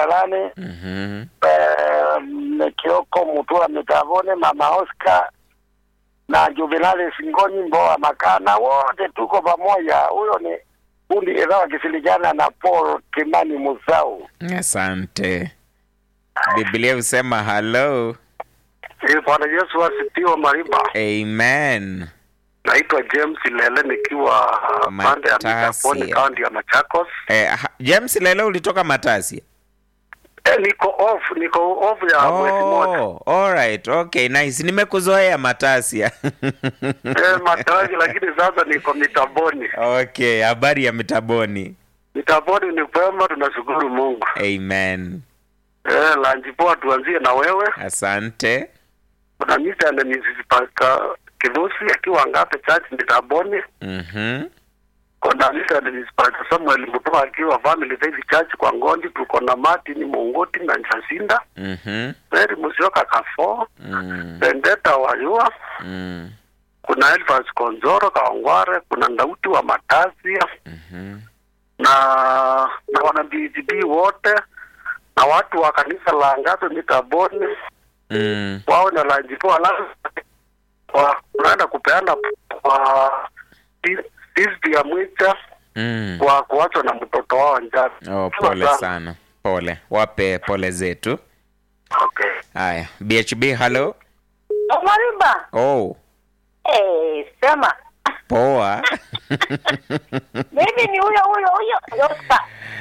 Kalane Mhm. eh, Kioko Mutua Mitavone, Mama Oscar na Jubilali Singonyi Mboa Makana, wote tuko pamoja. Huyo ni kundi idhaa wakisilikiana na Paul Kimani Musau. Asante. Biblia husema hello. Eh, Bwana Yesu asifiwe. Mariba, Amen. naitwa James Lele nikiwa pande ya Matasia. Mitaponi, kaunti ya Machakos. Eh, ha- James lelo ulitoka Matasi? Eh, niko off, niko off ya mwezi moja. Oh, all right. Okay, nice. Nimekuzoea Matasia. Eh, mataji lakini sasa niko Mitaboni. Okay, habari ya mitaboni. Mitaboni ni kwema, tunashukuru Mungu. Amen. Eh, lanji poa, tuanzie na wewe. Asante. Kuna misa na Mrs. Paka Kivusi akiwa Ngape Church Mitaboni. Mhm. Kuna misa na Mrs. Paka Samuel Mutua akiwa Family Faith Church kwa Ngondi. Tuko na Martin Mungoti na Nchasinda. Mhm. Mary Musioka Kafo. Mm. Bendeta Wayua. Mm. Kuna Elfas Konzoro Kaongware. Kuna Ndauti wa Matasia. Mhm. na na wana BGB wote na watu wa kanisa la Ngape Mitaboni Mm. wao na lanjipoa la wa unaenda kupeana kwa disti ya mwicha Mm. kwa kuachwa na mtoto wao njani. Oh, pole sana. Pole. Wape pole zetu. Okay. Haya, BHB hello. Omariba. Oh, Eh, sema. poa. Mimi ni huyo huyo huyo Yosta.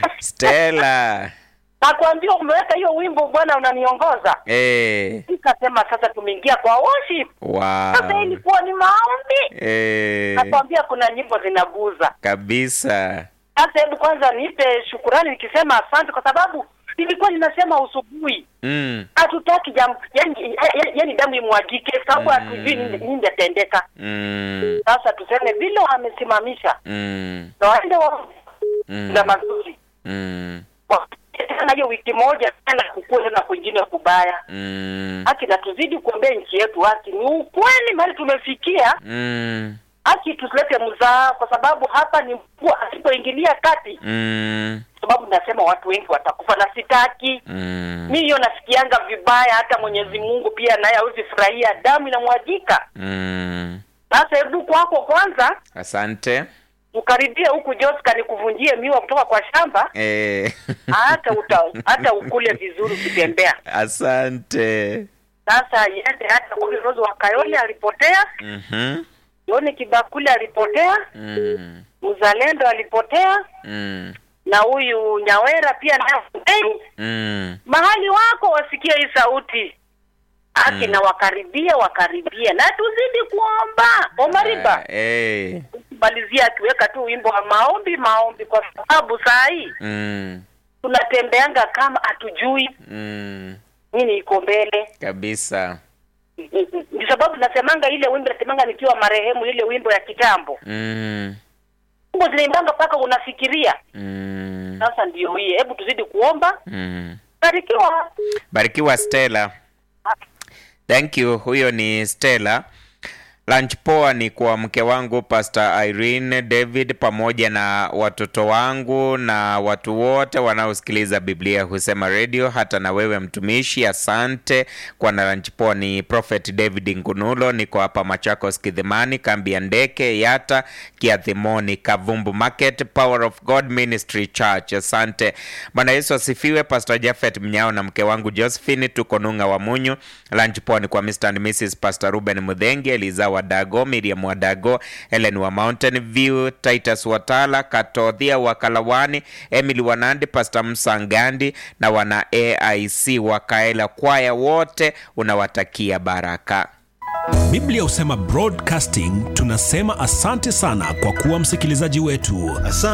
Stella. Nakwambia umeweka hiyo wimbo bwana unaniongoza. Eh. Nikasema sasa tumeingia kwa worship. Sasa Wow. ilikuwa ni maombi. Eh. Nakwambia kuna nyimbo zinaguza. Kabisa. Sasa hebu kwanza nipe shukurani nikisema asante kwa sababu nilikuwa ninasema usubuhi Mm. hatutaki jam yani, yani damu imwagike sababu hatujui nini nini itatendeka. Mm. Sasa tuseme vile wamesimamisha Mm. na waende wa Mm. na mazuri Mm. tena hiyo wiki moja tena kukue tena kwingine kubaya Mm. haki na tuzidi kuombea nchi yetu haki ni ukweli mahali tumefikia Mm. haki tusilete mzaa kwa sababu hapa ni mkuu asipoingilia kati Mm. sababu nasema watu wengi watakufa na sitaki Mm. mi hiyo nasikianga vibaya hata mwenyezi mungu pia naye hawezi furahia damu inamwagika Mm. sasa hebu kwako kwanza Asante. ukaribie huku joska nikuvunjie miwa kutoka kwa shamba Eh. hata uta, hata ukule vizuri ukitembea Asante. sasa iende hata kule Rose wa Kayole alipotea, Mhm. Yoni Kibakuli alipotea, Mm. Mzalendo alipotea Mm. na huyu Nyawera pia naye hey, Mm. mahali wako wasikie hii sauti haki Mm. na wakaribia wakaribia na tuzidi kuomba Omariba Ah, eh. malizia akiweka tu wimbo wa maombi maombi, kwa sababu saa hii Mm. tunatembeanga kama hatujui Mm. nini iko mbele. Kabisa. Ndio sababu nasemanga ile wimbo nasemanga nikiwa marehemu, ile wimbo ya kitambo Mm. wimbo zinaimbanga mpaka unafikiria. Mm. Sasa ndio hii, hebu tuzidi kuomba. Mm. Barikiwa. Barikiwa Stella. Thank you. Huyo ni Stella. Lunch poa ni kwa mke wangu Pastor Irene David pamoja na watoto wangu na watu wote wanaosikiliza Biblia husema radio, hata na wewe mtumishi, asante kwa na lunch poa. Ni Prophet David Ngunulo, niko hapa Machakos Kidhimani, kambi ya ndeke Yata Kiathimoni, Kavumbu Market, Power of God Ministry Church. Asante Bwana Yesu asifiwe. Pastor Jafet Mnyao na mke wangu Josephine, tuko Nung'a wa Munyu. Lunch poa ni kwa Mr. and Mrs. Pastor Ruben Mudhengi, Eliza Wadago, Miriam Wadago, Helen wa Mountain View, Titus Watala, Katothia wa Kalawani, Emily Wanandi, Pastor Msangandi na wana AIC wa Kaela kwaya wote, unawatakia baraka. Biblia husema broadcasting, tunasema asante sana kwa kuwa msikilizaji wetu.